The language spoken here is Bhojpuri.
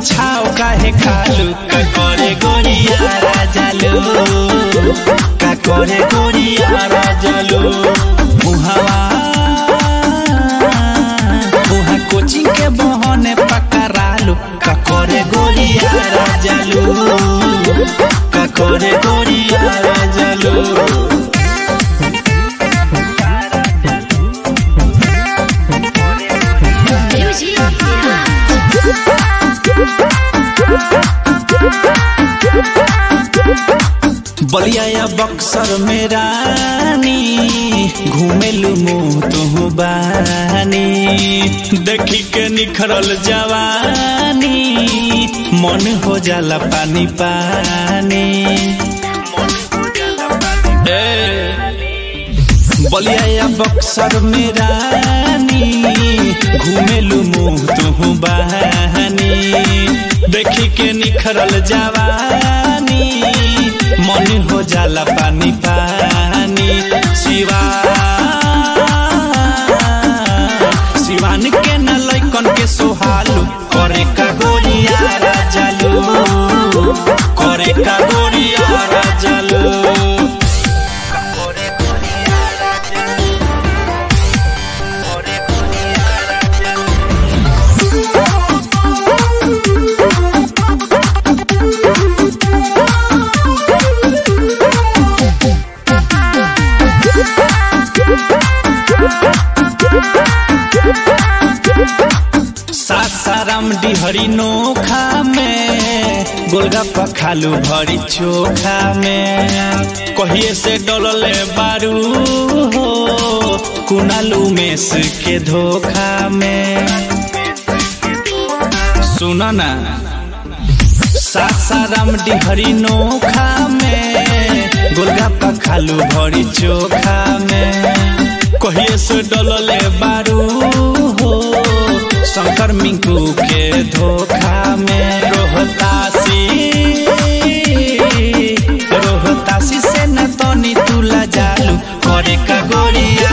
छाव काहे खालू का करे गोरिया राजालू का करे गोरिया राजालू मुहावा मुहा कोचिंग के बहने पकड़ालू का करे गोरिया राजालू का करे गोरिया राजालू Music बलिया या बक्सर में रानी घूमेलू मुँह तुहू बानी देखी के निखरल जवानी मन हो जाला पानी पानी ए, बलिया या बक्सर में रानी घूमेलू मुँह तुहू बहानी देखी के निखरल जवानी मन हो जाला पानी पानी शिवा शिवान के न लैकन के सोहालू करे का गोरिया राजालू करे का गोरिया राजालू सासाराम डिहरी नोखा में गोलगप्पा खालू भरी चोखा में कहिए से डोलले बारू हो कुनालू मेस के धोखा में सुना ना सासाराम डिहरी नोखा में गोलगप्पा खालू भरी चोखा में कहिए से डोलले बारू हो शंकर मिंकू के धोखा में रोहतासी रोहतासी से न तनी तुला जालू करे का गोरिया